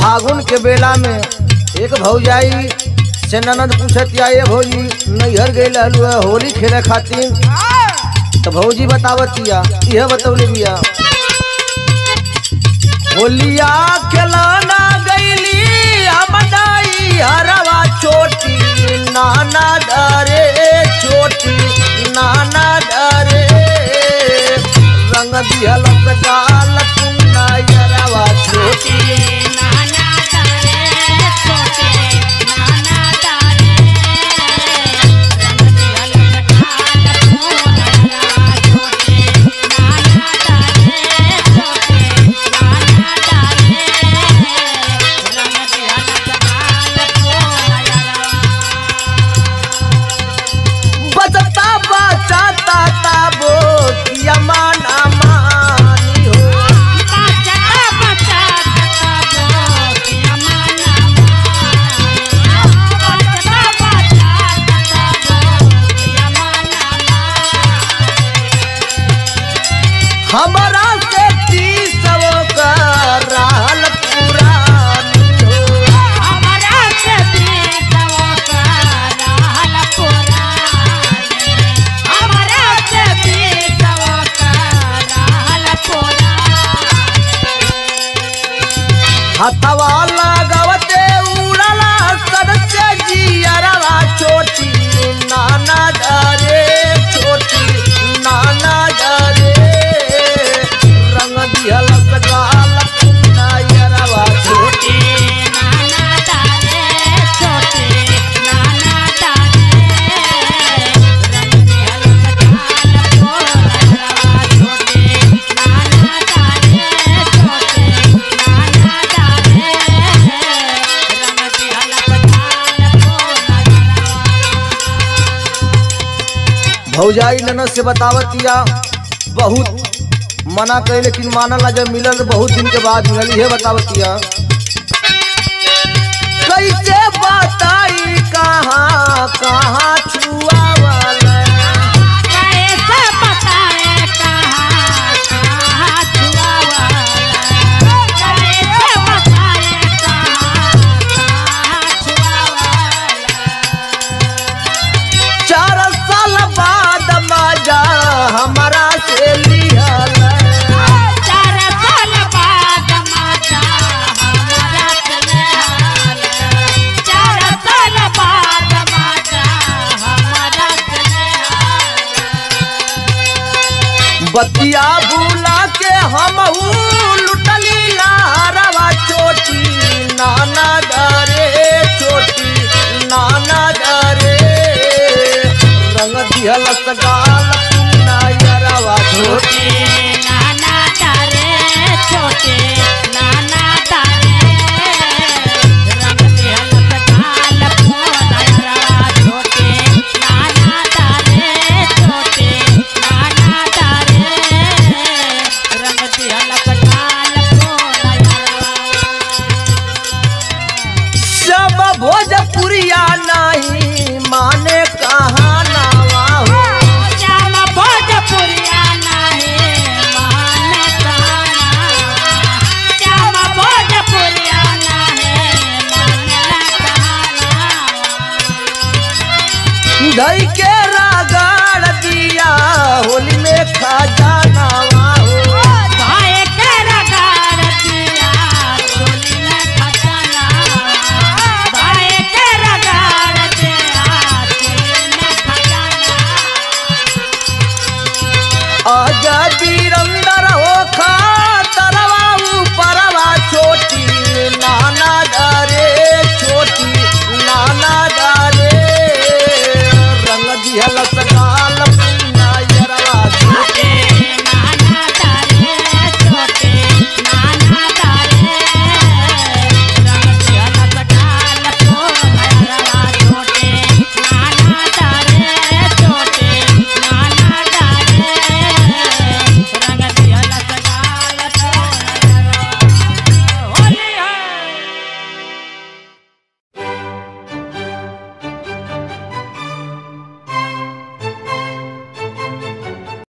फागुन के बेला में एक भौजाई से ननद पूछत या ये भौजी नैहर गई रहलू है होली खेले खातिर तो भौजी बतावतिया यह बतौले बिया होलिया खिलाना गईली हमदाई हरवा छोटी नाना डरे छोटी नाना डरे रंग दिहल गाल तुन्ना यरवा छोटी बचता बचाता ताबो किया माना मानी हो हमारा से तीसव का रहल पुरानी हो हथवा लगावते उड़ला सदस्य जियरवा छोटी नाना डरे छोटी नाना डरे रंग दिहल सगाल कुन्ना यरवा छोटी भौजाई ननद से बतावतिया बहुत मना करे लेकिन मानला जब मिलल बहुत दिन के बाद मिलल ये बतावतिया कैसे बताई कहाँ कहाँ छुआ वाला चार साल बाद मजा हमारा से लिहल बतिया भूला के हम लुटली लारवा छोटी नाना डरे छोटी नाना डरे रंग दिहल सगाल तुन्ना यरवा छोटी छोटे नाना तारे रंग दिहल सगाल फोनायरा छोटे नाना तारे छोटे नाना तारे रंग दिहल सगाल फोनायरा सब भोजपुरिया नहीं माने कहाँ नावा हो श्याम भोजपुरिया नाहे मान काना श्याम भोजपुरिया नाहे मान काना धई के